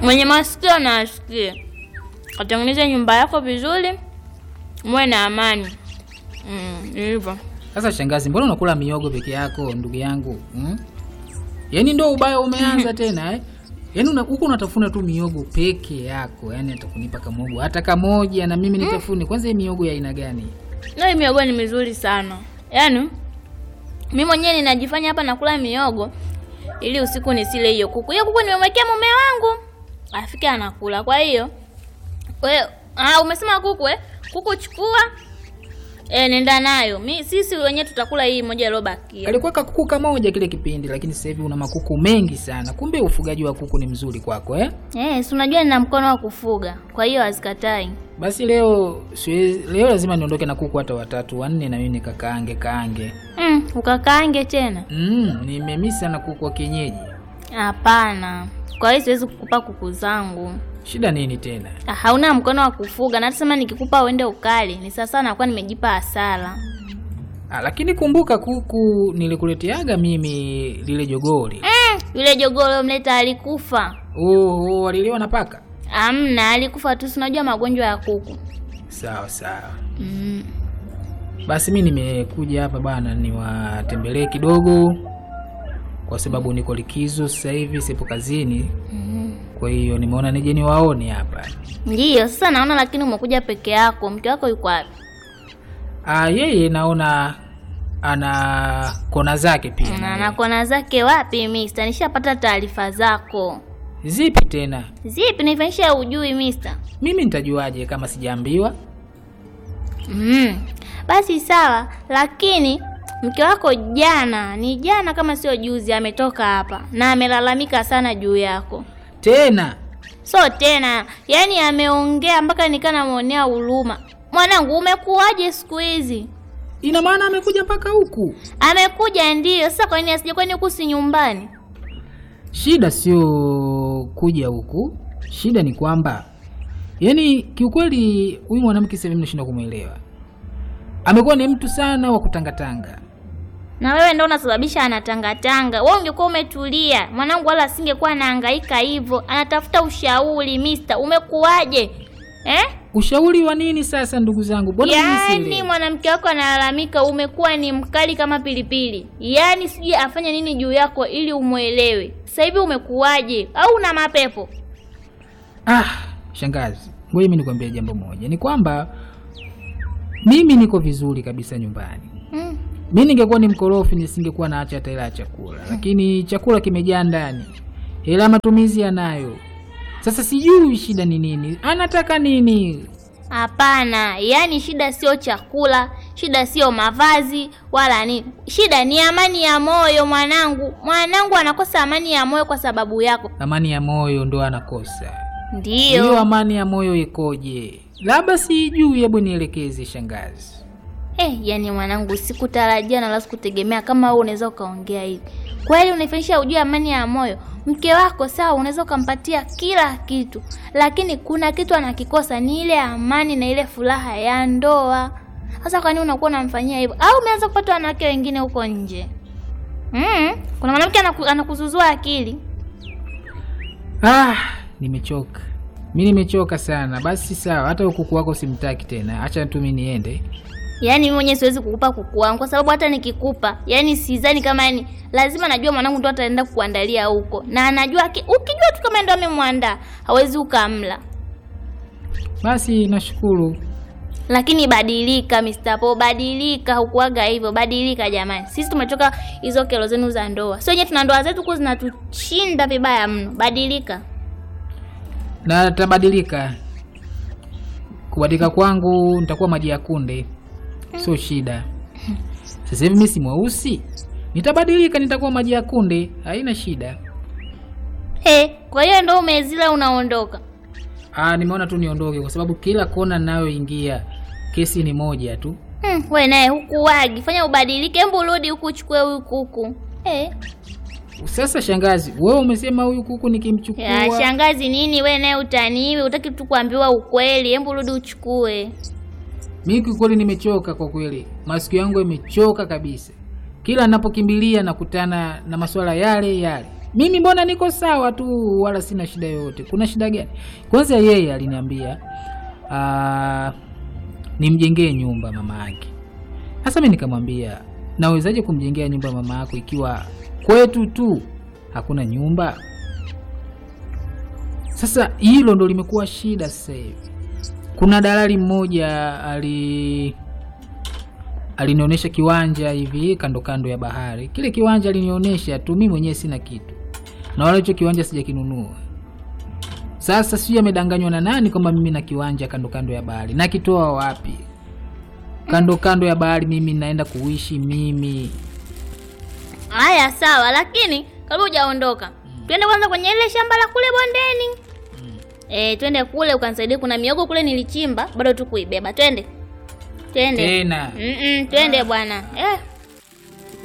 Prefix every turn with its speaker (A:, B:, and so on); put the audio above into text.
A: Mwenye masikio na asikie, katengeneze nyumba yako vizuri, muwe na amani. Mm, ni hivyo.
B: Sasa shangazi, mbona unakula miogo peke yako ndugu yangu hmm? Yaani ndo ubaya umeanza tena eh? Yaani una- huko unatafuna tu miogo peke yako, yaani atakunipa kamogo hata kamoja na mimi nitafune. Kwanza hii miogo ya aina gani?
A: Na hii miogo ni mizuri sana. Yaani mimi mwenyewe ninajifanya hapa nakula miogo ili usiku nisile hiyo kuku. Hiyo kuku nimemwekea mume wangu. Afike anakula. Kwa hiyo wewe ah umesema kuku eh? Kuku chukua. Eh, nenda nayo. Mi sisi wenyewe tutakula hii moja iliyobakia.
B: Alikuwa kakuku kamoja kile kipindi, lakini sasa hivi una makuku mengi sana. Kumbe ufugaji wa kuku ni mzuri kwako eh?
A: Eh, si unajua nina mkono wa kufuga. Kwa hiyo hazikatai.
B: Basi leo siwezi, leo lazima niondoke na kuku hata watatu wanne, na mimi nikakaange kaange.
A: Mm, ukakaange tena?
B: Mm, nimemisi sana kuku wa kienyeji.
A: Hapana. Kwa hiyo siwezi kukupa kuku zangu.
B: Shida nini tena?
A: Ah, hauna mkono wa kufuga na hata sema nikikupa uende ukali ni sasa nakuwa nimejipa hasara.
B: Ah, lakini kumbuka kuku nilikuleteaga mimi lile jogori.
A: Mm, yule jogoo mleta alikufa.
B: Oh, oh, waliliwa na paka.
A: Amna, alikufa tu, si unajua magonjwa ya kuku.
B: Sawa sawa.
A: Mm.
B: Basi mi nimekuja hapa bana niwatembelee kidogo, kwa sababu niko likizo sasa hivi, sipo kazini.
A: Mm.
B: Kwa hiyo nimeona nije niwaone hapa.
A: Ndiyo, sasa naona lakini umekuja peke yako. Mke wako yuko wapi?
B: Ah, yeye naona ana kona zake pia.
A: Na na kona zake wapi mister? Nishapata taarifa zako.
B: Zipi tena?
A: Zipi nifanyisha ujui mister?
B: Mimi nitajuaje kama sijaambiwa?
A: Mm. Basi sawa, lakini mke wako jana, ni jana kama sio juzi, ametoka hapa na amelalamika sana juu yako.
B: Tena
A: So tena, yani ameongea mpaka nikaa namwonea huruma. Mwanangu, umekuwaje siku hizi?
B: ina maana amekuja mpaka huku.
A: Amekuja ndiyo. Sasa kwa nini asije? Kwani huku si nyumbani?
B: Shida sio kuja huku, shida ni kwamba yaani, kiukweli huyu mwanamke sasa mimi nashindwa kumwelewa. Amekuwa ni mtu sana wa kutangatanga.
A: Na wewe ndio unasababisha anatangatanga. Wewe ungekuwa umetulia, mwanangu, wala asingekuwa anahangaika hivyo. Anatafuta ushauri, mister. Umekuwaje? Eh?
B: Ushauri wa nini sasa, ndugu zangu? Mbona mimi
A: Yaani
B: sielewi?
A: mwanamke wako analalamika, umekuwa ni mkali kama pilipili. Yaani sijui afanye nini juu yako ili umwelewe. Sasa hivi umekuwaje? Au una mapepo?
B: Ah, shangazi, ngoja mimi nikwambie jambo moja, ni kwamba mimi niko vizuri kabisa nyumbani.
A: Mm.
B: Mi ningekuwa ni mkorofi nisingekuwa naacha hata hela ya chakula, lakini chakula kimejaa ndani, hela ya matumizi yanayo. Sasa sijui shida ni nini, anataka nini?
A: Hapana, yaani shida sio chakula, shida sio mavazi wala nini. Shida ni amani ya moyo mwanangu. Mwanangu anakosa amani ya moyo kwa sababu yako.
B: Amani ya moyo ndo anakosa.
A: Ndiyo.
B: Hiyo amani ya moyo ikoje? Labda sijui, hebu nielekeze shangazi.
A: Eh, yani mwanangu, sikutarajia na wala sikutegemea kama wewe unaweza ukaongea hivi. Kweli unaifanyisha ujue amani ya moyo. Mke wako sawa, unaweza ukampatia kila kitu, lakini kuna kitu anakikosa, ni ile amani na ile furaha ya ndoa. Sasa kwa nini unakuwa unamfanyia hivyo? Au umeanza kupata wanawake wengine huko nje? Mm, kuna mwanamke anaku, anakuzuzua akili.
B: Ah, nimechoka. Mi nimechoka sana. Basi sawa, hata ukuku wako simtaki tena, acha tu mi niende.
A: Yaani mimi mwenyewe siwezi kukupa kuku wangu kwa sababu hata nikikupa, yani sidhani kama yani lazima najua mwanangu ndo ataenda kukuandalia huko. Na anajua ki, ukijua tu kama ndo amemwandaa, hawezi ukamla.
B: Basi nashukuru.
A: Lakini badilika Mr. Po, badilika, hukuaga hivyo, badilika jamani. Sisi tumetoka hizo kero zenu za ndoa. Sio wenyewe tuna ndoa zetu huku zinatushinda vibaya mno. Badilika.
B: na tabadilika. Kubadilika kwangu nitakuwa maji ya kunde, sio shida. Sasa hivi mimi si mweusi, nitabadilika, nitakuwa maji ya kunde, haina shida.
A: He, kwa hiyo ndo umezila unaondoka.
B: Ah, nimeona tu niondoke, kwa sababu kila kona ninayoingia kesi ni moja tu.
A: Hmm, we naye hukuwagi, fanya ubadilike, hebu rudi huku uchukue huyu kuku. Eh,
B: Sasa shangazi, wewe umesema huyu kuku nikimchukua
A: ya shangazi nini? We naye utaniwe, utaki tu kuambiwa ukweli, hebu rudi uchukue.
B: Mimi kiukweli nimechoka kwa kweli, masikio yangu yamechoka kabisa. Kila ninapokimbilia nakutana na masuala yale yale. mimi mbona niko sawa tu wala sina shida yoyote kuna shida gani kwanza yeye aliniambia ah, nimjengee nyumba mama yake sasa mi nikamwambia nawezaje kumjengea nyumba mama yako ikiwa kwetu tu hakuna nyumba sasa hilo ndo limekuwa shida sasa hivi kuna dalali mmoja ali alinionyesha kiwanja hivi kando kando ya bahari kile kiwanja alinionyesha tu mimi mwenyewe sina kitu na wala hicho kiwanja sijakinunua sasa sijui amedanganywa na nani kwamba mimi na kiwanja kando kando ya bahari nakitoa wapi kando kando ya bahari mimi naenda kuishi mimi
A: Haya, sawa, lakini kabla hujaondoka, twende kwanza kwenye ile shamba la kule bondeni. Eh, twende kule ukanisaidia, kuna miogo kule nilichimba, bado tu kuibeba. Twende, twende.
B: tena
A: Mm-mm, twende bwana. Eh,